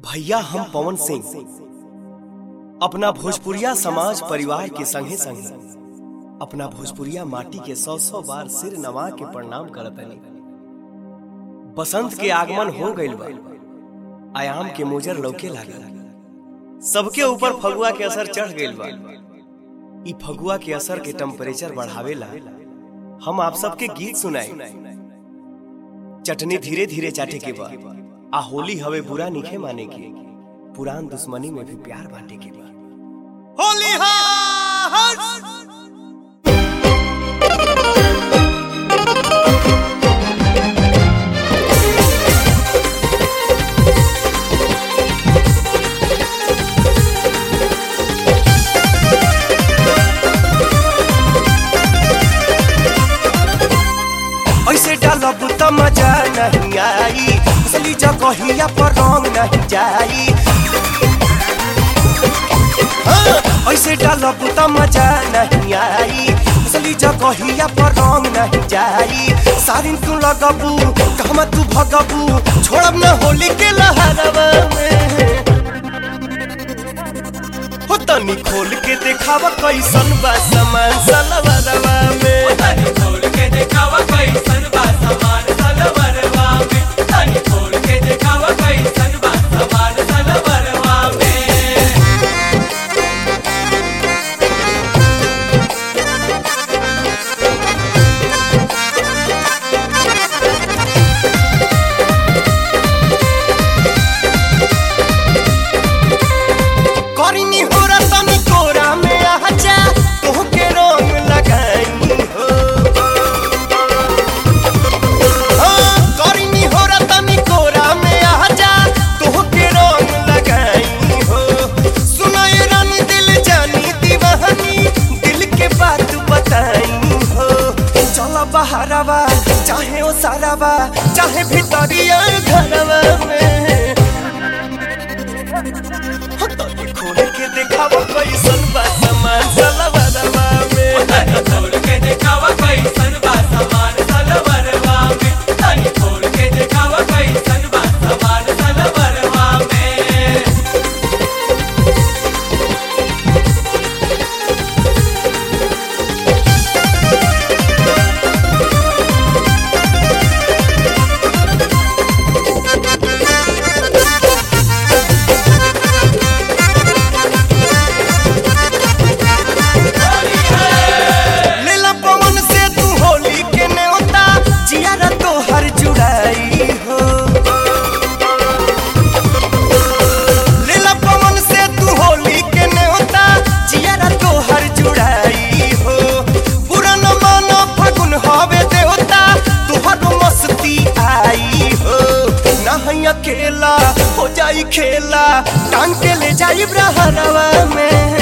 भैया हम पवन सिंह अपना भोजपुरिया समाज परिवार के संगे संगे अपना भोजपुरिया माटी के सौ सौ बार सिर नवा के प्रणाम करतनी बसंत के आगमन हो गइल बा आयाम के मोजर लौके लागल सबके ऊपर फगुआ के असर चढ़ गइल बा ई फगुआ के असर के टेम्परेचर बढ़ावेला हम आप सबके गीत सुनाई चटनी धीरे धीरे चाटे के बा आ होली हवे बुरा निखे माने के पुरान दुश्मनी में भी प्यार बांटे के बा होली ऐसे डालब त मजा नहीं आई असली जगहिया पर रंग नहीं जाई हाँ, ऐसे डालब त मजा नहीं आई असली जगहिया पर रंग नहीं जाई सारिन तू लगबू कहमा तू भगबू छोड़ब न होली के लहरवा में हो तनी खोल के देखावा कैसन बा सामान सलवरवा में तनी खोल के देखावा कैसन बा सामान सलवरवा में तनी खोल के देखावा कैसन बा सामान सलवरवा में करिनी हो तनी कोरा में आजा तोहके रंग लगाई हो हाँ, करिनी हो तनी कोरा में आजा तोहके रंग लगाई हो सुनाए रानी दिल जानी दीवानी दिल के बात बताई हो चला बहारवा चाहे ओ सारावा चाहे भीतरिया घरवा में तनी खोल के देखावा कैसन बा सामान सलवरवा में तनी खोल के देखावा कैसन बा सामान सलवरवा में तनी खोल के देखावा कैसन बा सामान सलवरवा में लेला पवन से तू होली के न्योता जियारा तो हर जुड़ाई हो लेला पवन से तू होली के न्योता जियारा तो हर जुड़ाई हो पूरा न मानो फगुन हवे देवता तुहर मस्ती आई हो नहीं अकेला हो जाई खेला टांग के ले जाई ब्रहरवा में